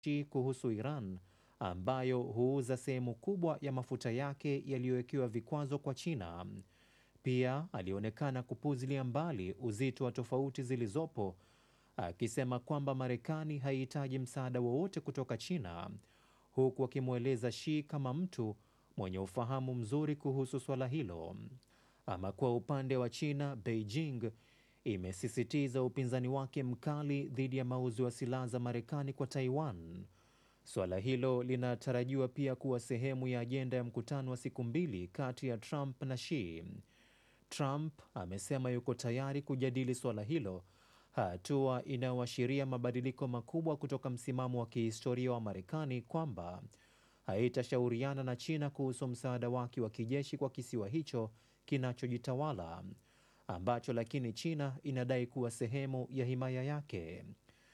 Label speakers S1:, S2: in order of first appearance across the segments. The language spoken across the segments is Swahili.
S1: Xi kuhusu Iran ambayo huuza sehemu kubwa ya mafuta yake yaliyowekewa vikwazo kwa China. Pia alionekana kupuzilia mbali uzito wa tofauti zilizopo, akisema kwamba Marekani haihitaji msaada wowote kutoka China, huku akimweleza Xi kama mtu mwenye ufahamu mzuri kuhusu swala hilo. Ama kwa upande wa China, Beijing imesisitiza upinzani wake mkali dhidi ya mauzo ya silaha za Marekani kwa Taiwan. Suala hilo linatarajiwa pia kuwa sehemu ya ajenda ya mkutano wa siku mbili kati ya Trump na Xi. Trump amesema yuko tayari kujadili suala hilo, hatua inayoashiria mabadiliko makubwa kutoka msimamo wa kihistoria wa Marekani kwamba haitashauriana na China kuhusu msaada wake wa kijeshi kwa kisiwa hicho kinachojitawala ambacho lakini China inadai kuwa sehemu ya himaya yake.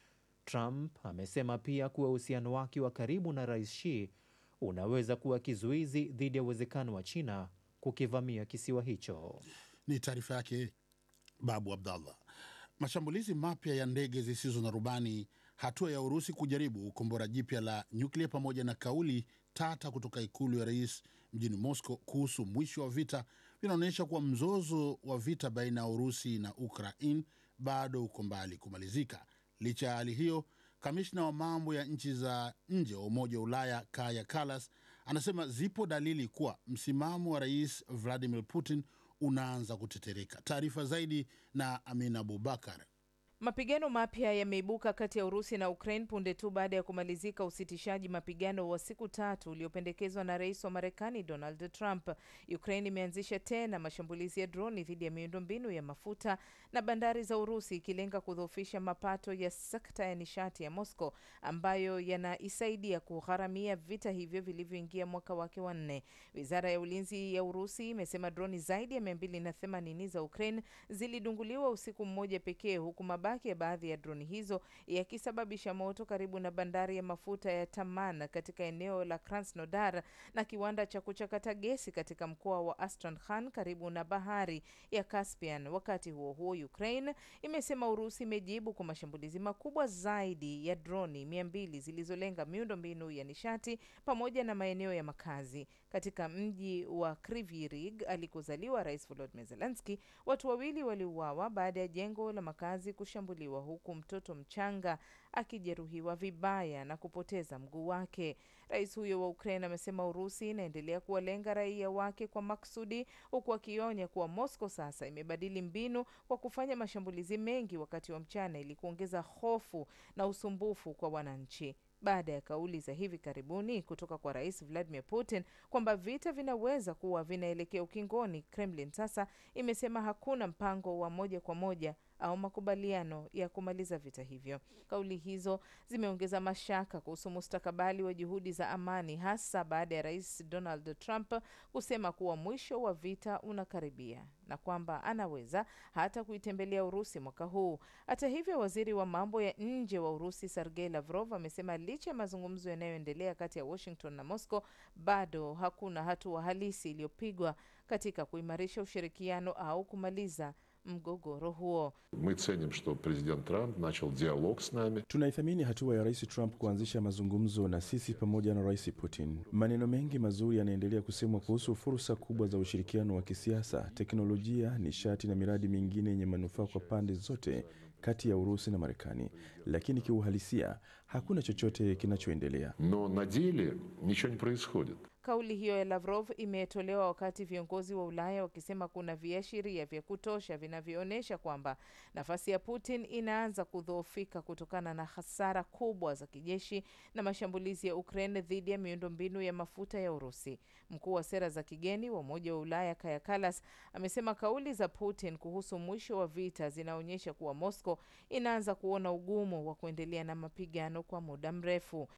S1: Trump amesema pia kuwa uhusiano wake wa karibu na Rais Xi unaweza kuwa kizuizi dhidi ya uwezekano wa China kukivamia kisiwa hicho.
S2: Ni taarifa yake Babu Abdallah. Mashambulizi mapya ya ndege zisizo na rubani, hatua ya Urusi kujaribu kombora jipya la nyuklia, pamoja na kauli tata kutoka ikulu ya rais mjini Moscow kuhusu mwisho wa vita vinaonyesha kuwa mzozo wa vita baina ya Urusi na Ukraine bado uko mbali kumalizika. Licha ya hali hiyo, kamishna wa mambo ya nchi za nje wa Umoja wa Ulaya Kaja Kallas anasema zipo dalili kuwa msimamo wa rais Vladimir Putin unaanza kutetereka. Taarifa zaidi na Amina Abubakar.
S3: Mapigano mapya yameibuka kati ya Urusi na Ukraine punde tu baada ya kumalizika usitishaji mapigano wa siku tatu uliopendekezwa na rais wa Marekani Donald Trump. Ukraine imeanzisha tena mashambulizi ya droni dhidi ya miundombinu ya mafuta na bandari za Urusi, ikilenga kudhoofisha mapato ya sekta ya nishati ya Moscow ambayo yanaisaidia kugharamia vita hivyo vilivyoingia mwaka wake wa nne. Wizara ya ulinzi ya Urusi imesema droni zaidi ya mia mbili na themanini za Ukraine zilidunguliwa usiku mmoja pekee huku mabaki ya baadhi ya droni hizo yakisababisha moto karibu na bandari ya mafuta ya Taman katika eneo la Krasnodar na kiwanda cha kuchakata gesi katika mkoa wa Astrakhan karibu na bahari ya Caspian. Wakati huo huo, Ukraine imesema Urusi imejibu kwa mashambulizi makubwa zaidi ya droni mia mbili zilizolenga miundo mbinu ya nishati pamoja na maeneo ya makazi katika mji wa Kryvyi alikozaliwa Rais Volodymyr Zelensky. Watu wawili waliuawa baada ya jengo la makazi kushambuliwa huku mtoto mchanga akijeruhiwa vibaya na kupoteza mguu wake. Rais huyo wa Ukraine amesema Urusi inaendelea kuwalenga raia wake kwa maksudi, huku akionya kuwa Moscow sasa imebadili mbinu kwa kufanya mashambulizi mengi wakati wa mchana ili kuongeza hofu na usumbufu kwa wananchi. Baada ya kauli za hivi karibuni kutoka kwa Rais Vladimir Putin kwamba vita vinaweza kuwa vinaelekea ukingoni, Kremlin sasa imesema hakuna mpango wa moja kwa moja au makubaliano ya kumaliza vita hivyo. Kauli hizo zimeongeza mashaka kuhusu mustakabali wa juhudi za amani, hasa baada ya Rais Donald Trump kusema kuwa mwisho wa vita unakaribia na kwamba anaweza hata kuitembelea Urusi mwaka huu. Hata hivyo, waziri wa mambo ya nje wa Urusi Sergei Lavrov amesema licha ya mazungumzo yanayoendelea kati ya Washington na Moscow, bado hakuna hatua halisi iliyopigwa katika kuimarisha ushirikiano au kumaliza mgogoro huo.
S4: Мы ценим, что президент Трамп начал диалог с нами.
S5: Tunaithamini hatua ya Rais Trump kuanzisha mazungumzo na sisi pamoja na Rais Putin. Maneno mengi mazuri yanaendelea kusemwa kuhusu fursa kubwa za ushirikiano wa kisiasa, teknolojia, nishati na miradi mingine yenye manufaa kwa pande zote kati ya Urusi na Marekani, lakini kiuhalisia hakuna chochote kinachoendelea.
S4: Но на деле ничего не происходит.
S3: Kauli hiyo ya Lavrov imetolewa wakati viongozi wa Ulaya wakisema kuna viashiria vya kutosha vinavyoonyesha kwamba nafasi ya Putin inaanza kudhoofika kutokana na hasara kubwa za kijeshi na mashambulizi ya Ukraine dhidi ya miundombinu ya mafuta ya Urusi. Mkuu wa sera za kigeni wa Umoja wa Ulaya Kaja Kallas amesema kauli za Putin kuhusu mwisho wa vita zinaonyesha kuwa Moscow inaanza kuona ugumu wa kuendelea na mapigano kwa muda mrefu.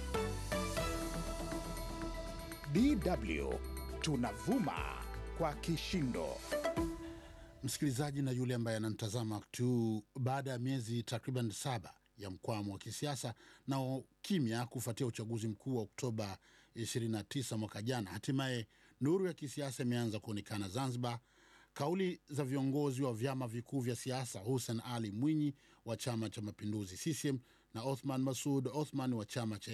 S6: DW tunavuma kwa kishindo.
S2: Msikilizaji na yule ambaye anamtazama tu, baada ya miezi takriban saba ya mkwamo wa kisiasa na kimya kufuatia uchaguzi mkuu wa Oktoba 29 mwaka jana, hatimaye nuru ya kisiasa imeanza kuonekana Zanzibar. Kauli za viongozi wa vyama vikuu vya siasa Hussein Ali Mwinyi wa Chama cha Mapinduzi CCM na Othman Masud Othman wa chama cha